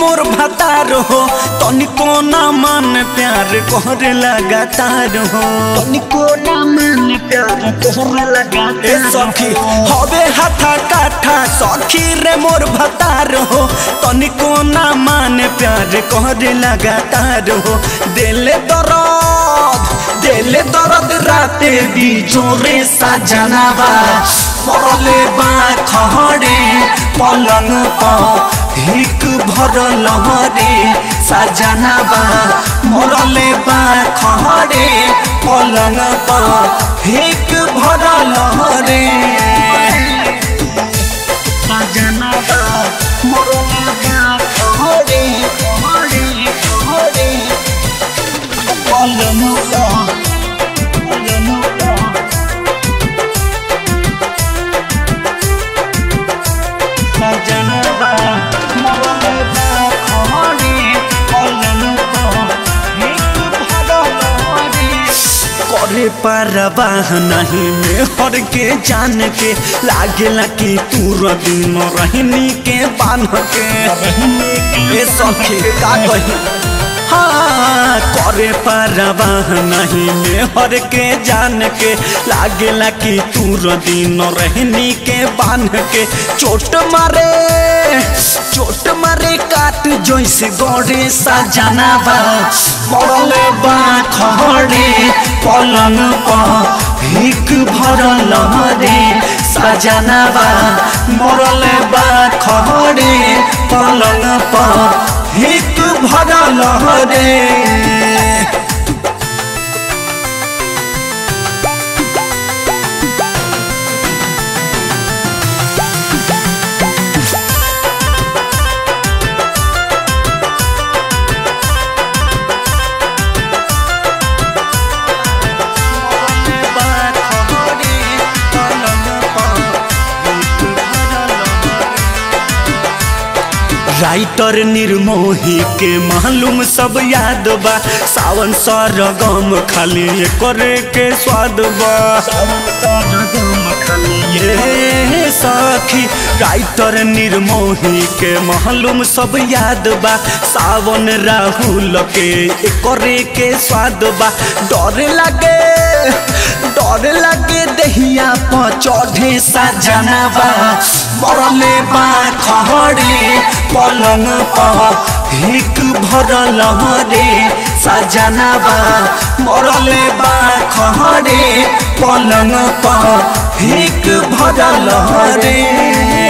मोर भतार हो तनिको ना मन प्यार करे लगातार हो तनिको ना मन प्यार करे लगातार ए सखी हवे हाथा काठा सखी रे मोर भतार हो तनिको ना मान प्यार करे लगातार हो दिले दर्द दिले दर्द राते भी जोरे सजनावा मरले बा खहरे पलंग पर हिक भरल हरे सजनावा मरले बा खहरे पलंग पर हिक भरल हरे सजनावा मरले बा खहरे खहरे खहरे पलंग पर पलंग पर सजनावा मरले बा खहरे पलंग पर हिक भरल हरे करे परवाह नहीं में हर के जान के लागेला कि तू दिन रहनी के बान के ए सखी का कही हाँ करे परवाह नहीं में हर के जान के लागेला कि तू दिन रहनी के बान के चोट मारे चोट मारे काट जैसे गड़े सजनावा मरले बा खड़े पलंग पर हिक भरल रे सजनावा मरले बा खड़े पलंग पर हिक भरल रे राइटर निर्मोही के मालूम सब याद बा सावन सरगम खाली करे के स्वाद बा ये सखी राइटर निर्मोही के मालूम सब याद बा सावन राहुल के करे के स्वाद बा डर लगे डर लगे दहिया पर चढ़े सजनवा मरले बा खहरे पलंग पर हिक भरल रे सजनवा मरले बा खहरे पलंग पर हिक भरल रे